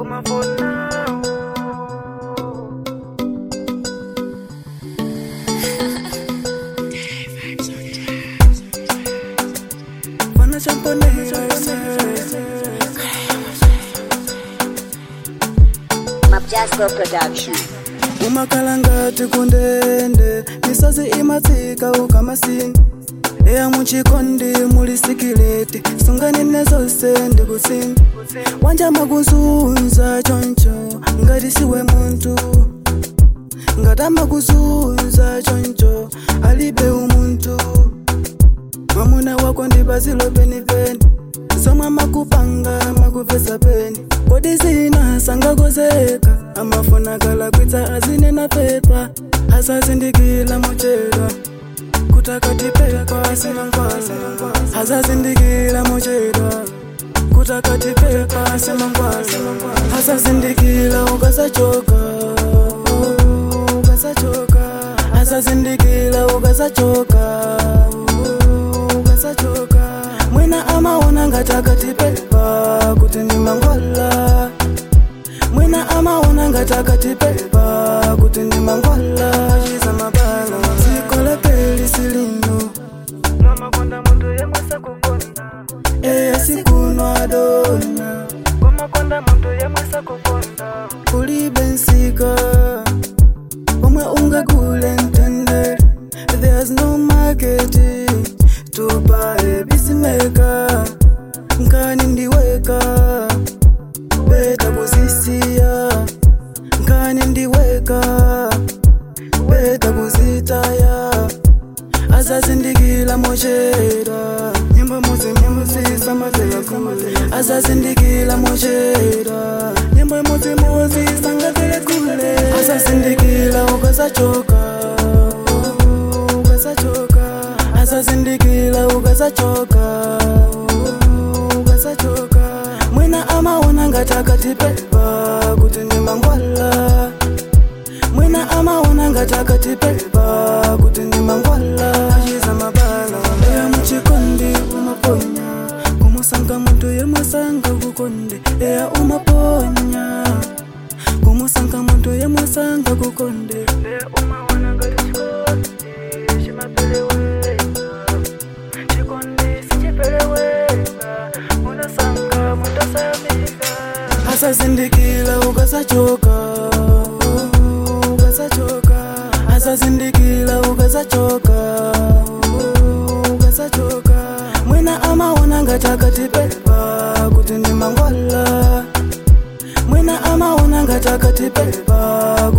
umafona Fana champonera Mapjasco Production. umakalangati kundende misozi imatsika ukamasini eya muchikondi muli sikileti sunganine zose ndikutsini wanjama kuzunza choncho ngati siwe muntu ngatama kuzunza choncho alibe umuntu mwamuna wako ndi pazilo penipeni zomwe makupanga makupesa peni kodi zina sangakozeka amafuna kalakwitsa azinena pepa asazindikila mochedwa kutakatipepa simangwaza asazindikila mochedwa kutakatipepa simangwaza asazindikila ukasachoka ukasachoka asazindikila ukasachoka ukasachoka mwina amaona ngatakatipepa kuti ni mangwala mwina amaona ngatakatipepa kuti ni mangwala chiza mabala zikola pelisi lino nomakonda muntu yemwesa kukonda eya sikunwa dona komakonda muntu yemwesa kukonda kulibe nsika omwe ungagule ntendere there's no market to buy peacemaker nkani ndiweka beta kuzisiya nkani ndiweka beta kuzitaya azazindikila mochera nyimbo muzi nyimbo zisamazela kule azazindikila mochera nyimbo muzi muzi sangavele kule azazindikila ukasachoka ukasachoka azazindikila ukasachoka ukasachoka mwina amaona ngatakatipepa kuti ndi mangwala mwina amaona ngatakatipepa kuti ndi mangwala achiza mabala eya muchikondi umaponya kumusanga muntu yemwasanga kukonde eya umaponya kumusanga muntu yemwasanga kukonde nde umaona ngati chikondi chimapeleweka chikondi sichipeleweka munasanga mutasayamika asazindikila ukasachoka ukasachoka asazindikila ukasachoka ukasachoka mwina amaona ngatakatipepa kuti ndi mangwala mwina amaona ngatakatipepa